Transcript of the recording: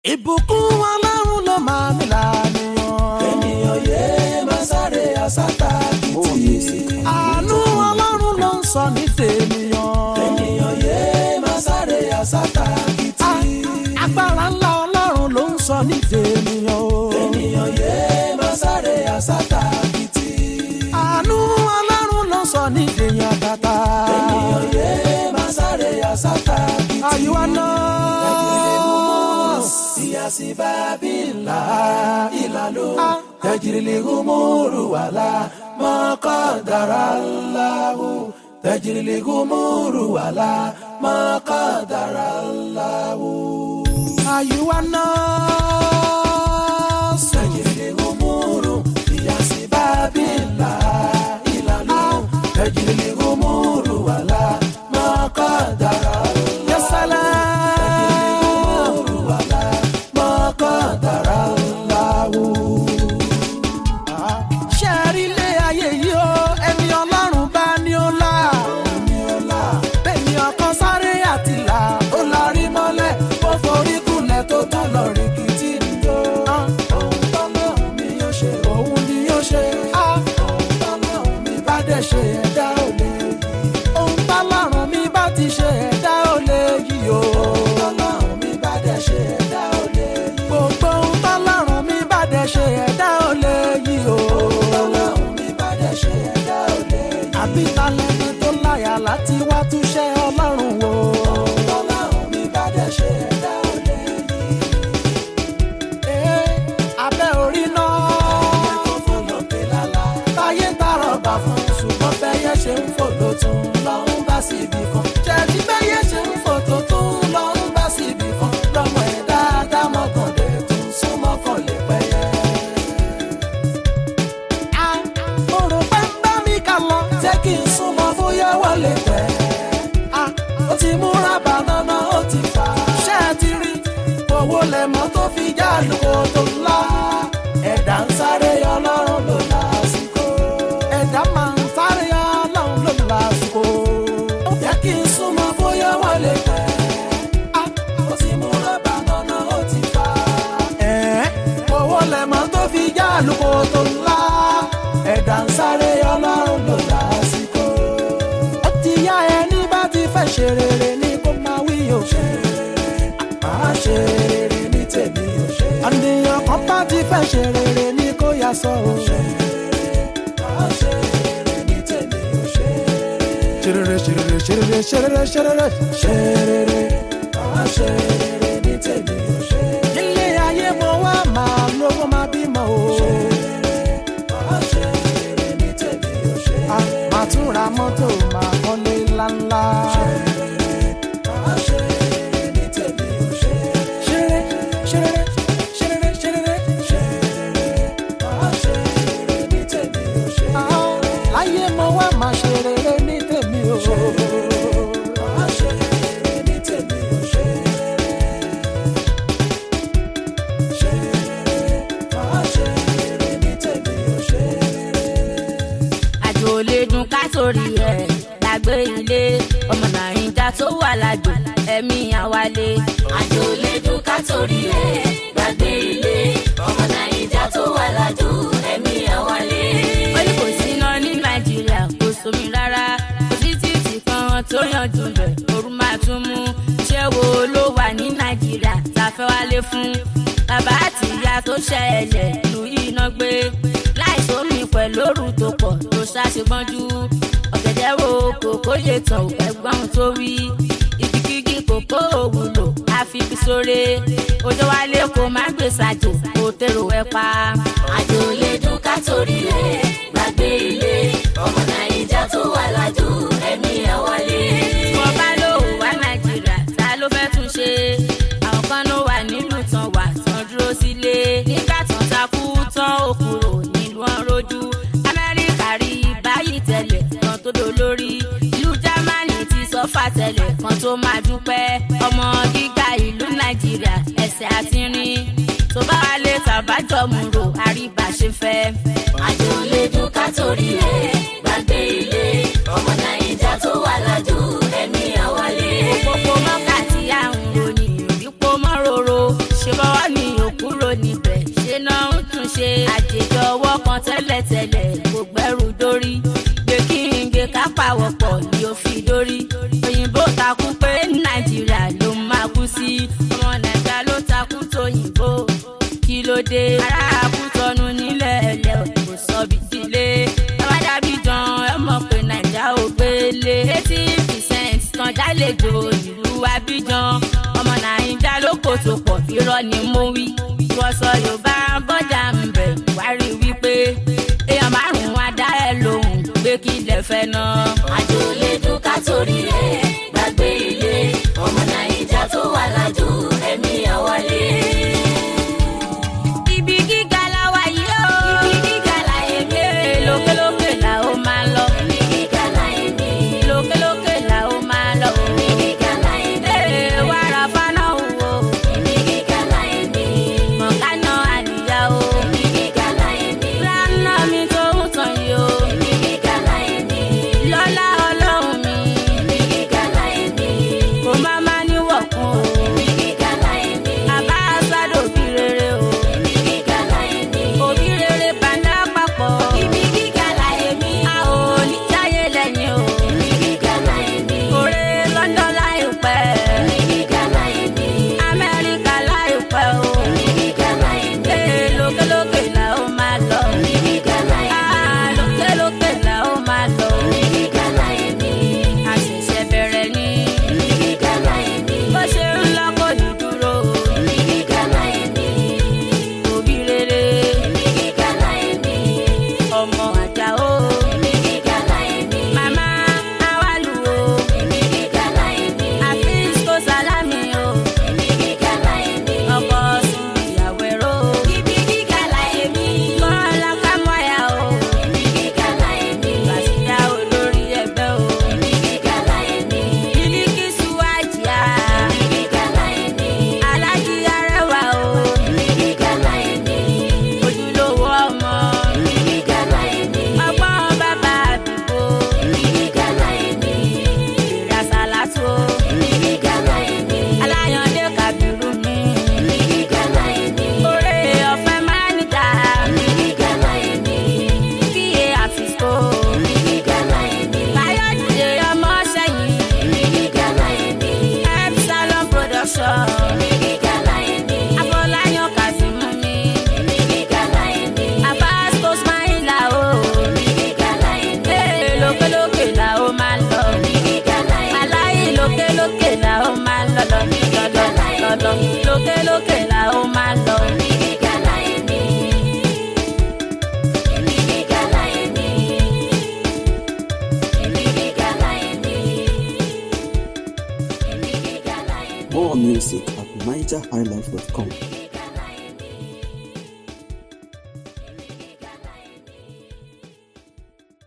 ìbùkún ọlọ́run ló máa mi lànìyàn. ènìyàn yé máa sáré àsátà kìtì. àánú ọlọ́run ló ń sọ ní tènìyàn. ènìyàn yé máa sáré àsátà kìtì. agbára ńlá ọlọ́run ló ń sọ ní tènìyàn o. ènìyàn yé máa sáré àsátà kìtì. àánú ọlọ́run ló ń sọ ní tènìyàn tata. ènìyàn yé máa sáré àsátà kìtì. àyíwá náà. siyasi babila ilalu tajirili gumuru wala makadara lahu tajirili gumuru wala makadara lahu àyíwá náà. tajirili gumuru siyasi babila ilalu tajirili gumuru wala makadara lahu yẹsẹlẹ. gumuru wala makadara lahu. ṣé ẹ rí ilé ayé yìí o ẹni ọlọ́run bá ní ó là. bẹ́ẹ̀ni ọkàn sáré àti là ó la rí mọ́lẹ̀ ó forí kulẹ̀ tó tún lọ rí kìtì níjó. Ohun tọ́lọ́run mi yóò ṣe, òun ni yóò ṣe á ohun tọ́lọ́run mi bá dẹ̀ ṣe ẹ̀dá ò lè yí. ohun tọ́lọ́run mi bá ti ṣe ẹ̀dá ò lè yí o. Ohun tọ́lọ́run mi bá dẹ̀ ṣe ẹ̀dá ò lè yí. gbogbo ohun tọ́lọ́run mi bá dẹ̀ ṣe ẹ̀dá ò lè yí o. Ohun tọ́lọ́run mi bá dẹ̀ ṣe ẹ̀dá ò lè yí. àbí talẹ́ni tó láyà láti wá túṣẹ́ ọlọ́run o. Ohun tọ́lọ́run mi bá dẹ̀ ṣe ẹ̀dá ò lè yí. Ee, abẹ́ orí náà. Tó fò lókè lálá, táyé ń tààrọ̀ bà fún ṣùgbọ́n bẹ́yẹ ṣe ń fò ló tún lọ ń bá síbi kan. ṣètì bẹ́yẹ ṣe ń fò tó tún lọ ń bá síbi kan. lọ́mọ ẹ̀ dáadáa mọ́kànlé tún súnmọ́ kan lè pẹ́yẹ. a mo rò pé ń bá mi kà lọ. jẹ́ kí n súnmọ́ bóyá wọlé pẹ́. a ó ti múra bànánà ó ti fà. ṣé ẹ ti rí owó lẹ́mọ́ tó fi já lóko tó ńlá. ẹ̀dá ń sáré ọlọ́run ló lásìkò. ẹ̀dá máa ń sáré ọlọ́run ló lásìkò. Jẹ́ kí n súnmọ́ bóyá wọlé pẹ́. a Ó ti múra bànánà ó ti fà. ẹ̀ owó lẹ́mọ́ tó fi já lóko tó ńlá. ẹ̀dá ń sáré ọlọ́run ló lásìkò. ó ti yá ẹni bá ti fẹ́ ṣe rere ní kó máa wí o. Màá ṣe rere ní tèmi ò ṣe. àníyàn kan bá ti fẹ́ ṣe rere ní kó yá sọ o. Màá ṣe rere ní tèmi ò ṣe. ṣerere ṣerere ṣerere ṣerere ṣerere. Ṣe rere, màá ṣe rere ní tèmi ò ṣe. nílé ayé mo wá máa lówó máa bímọ o. Màá ṣe rere ní tèmi ò ṣe. a máa tún ra mọ́tò máa kọ́lé ńláńlá. Màá ṣe rere ní tèmi ò ṣe. ṣerere ṣerere ṣerere ṣerere. Ṣe rere, màá ṣe rere ní tèmi ò ṣe. a láyé mo wá máa ṣe rere ní tèmi o. Màá ṣe rere ní tèmi ò ṣe. Ṣe rere, màá ṣe rere ní tèmi ò ṣe. àjò lè dùn ká torí ẹ̀ lágbé ilé ọmọ nàìjíríà tó wà lájò ẹ̀mí àwálé. àjò lè dùn ká torí ẹ̀ gbàgbé ilé ọmọ nàìjíríà tó wà lájò ẹ̀mí àwálé. ó ní kò sí iná ní nàìjíríà kò sómi rárá kò sí títì kan tó yanjú rẹ̀ ooru máa tún mú iṣẹ́ wo ló wà ní nàìjíríà tá a fẹ́ wálé fún bàbá àti ìyá tó ṣẹlẹ̀ lu iná gbé láìsómi pẹ̀lú òru tó pọ̀ tó ṣàṣegbọ́njú ọ̀gẹ̀dẹ̀ wo kòkó yé tán ẹ̀gbọ́n tó wí ìkíkíkí kòkó òwúlò àfifi sóre òjò wálé kò má gbé sàjò kò tèrò ẹ pa. àjò lè dùn ká torí ẹ̀ gbàgbé ilé ọmọ nàìjíríà tó wà lájò ẹ̀mí ẹ̀ wọlé. wọ́n bá lò wá nàìjíríà ta ló fẹ́ tún ṣe àwọn kan ló wà nílùú tán wà tán dúró sílé nígbà tán takú tán ó kúrò nílùú ọ̀rọ̀jú amẹ́ríkà rí báyìí tẹ́lẹ̀ kan tó dolórí ìlú jámánì ti sọ́fà tẹ́lẹ̀ kan tó máa dúpẹ́ ọmọ gíga ìlú nàìjíríà ẹsẹ̀ àti rin tó bá wà lè tàbájọ mú ro àríbà ṣe fẹ́. àjò lè dùn ká torí ẹ̀ gbàgbé ilé ọmọ nàìjíríà tó wà lájò ẹ̀mí àwálé. òpópó mọ́kà tí à ń ròyìn òbí pọ́ mọ́ roro ṣe bá wà tẹ́lẹ̀tẹ́lẹ̀ kò gbẹ́rù dórí gbé kí n gbé ká pàwọ̀pọ̀ ni ó fi dórí òyìnbó takú pé nàìjíríà ló máa kú sí ọmọ nàìjíríà ló takú tóyìnbó kí ló dé ará àkútọ́nu nílẹ̀ ẹ̀lẹ́ kò sọ bí sílé bàbá dàbí jan ẹ mọ̀ pé nàìjíríà ò gbélé eighty percent tán jálejò ìlú abidjan ọmọ nàìjíríà ló kò tó pọ̀ irọ́ ni mo wí wọ́n sọ yorùbá bọ́jà ń bẹ̀ wá rí wípé èèyàn márùn-ún á dá ẹ lóhùn pé kí lè fẹ́ ná. àjò lè dún ká torí ẹ̀ gbàgbé ilé ọmọ nàìjà tó wà lájò ẹ̀mí àwálé. ibi gíga la wà yìí o. ibi gíga láyé mi. lókèlókè la ó máa lọ. ibi gíga láyé mi. lókèlókè la ó máa lọ. ibi gíga láyé mi. ee wàrà fana wo. ibi gíga láyé mi. mọ̀kánà àníyá o. ibi gíga láyé mi. lánà mi tó ń tàn yìí o. ibi gíga láyé mi. lọ́lá ọlọ́run mi. ibi gíga láyé mi. kò má má níwọ̀kùn o. ibi gíga láyé mi. àbá sádò bí rere o. ibi gíga láyé mi. òbí rere bàndá papọ̀. ibi gíga láyé mi. a ò ní jáyé lẹ́yìn o. ibi gíga láyé mi. òré london láìpẹ́. ibi gíga láyé mi. amẹ́ríkà láìpẹ́ o. ibi gíga láyé mi. ee lókèlókè la ó máa lọ. ibi gíga láyé mi. Ah, lókèlókè la ó máa lọ. ibi gíga láyé mi. a ṣẹ̀ṣẹ̀ bẹ̀rẹ̀ ní. ibi gíga láyé mi. bó ṣe ń lọ kò ní dúró. ibi gíga láyé mi. òbí rere ibi gíga láyé mi. ọmọ àjà o. ibi gíga láyé mi. màmá awálù o. ibi gíga láyé mi. àfíìs kò sálámì o. ibi gíga láyé mi. ọkọ sùn ìyàwó ẹ̀rọ o. ibi gíga láyé mi. kọ́lá kámọ́yà o. ibi gíga láyé mi. bàṣídà olórí ẹgbẹ́ o. ibi gíga láyé mi. bílíkìsù àjíà. ibi gíga láyé mi. alájí arẹwà o. ibi gíga láyé mi. ojúlówó ọmọ. ibi gíga láyé mi. ọgbọ́n bàbá àdúgbò. ibi gíga láyé mi. èrè àsálàtò. ibi gíga láyé mi. aláyàndé kàbírù mi. ibi gíga láyé mi. oore ọ̀fẹ́ máa ń dà. ibi gíga láyé mi. kíyè àfìsò. ibi gíga láyé mi. káyọ̀dé ọmọ sẹ́yìn. ibi gíga láyé mi. epsilon production. ibi gíga láyé mi. afọláyàn kàzímù mi. ibi gíga láyé mi. abasco smaila o. ibi gíga láyé mi. ee lókèlókè la ó máa lọ. ibi gíga láyé mi. aláyé lókèlókè la ó máa lọ lọ lọ lọ lọ lókèlókè la ó máa lọ. ibi gíga láyé mi. ibi gíga láyé mi. ibi gíga láyé mi. ibi gíga láyé mi. More music at nigerhighlife.com.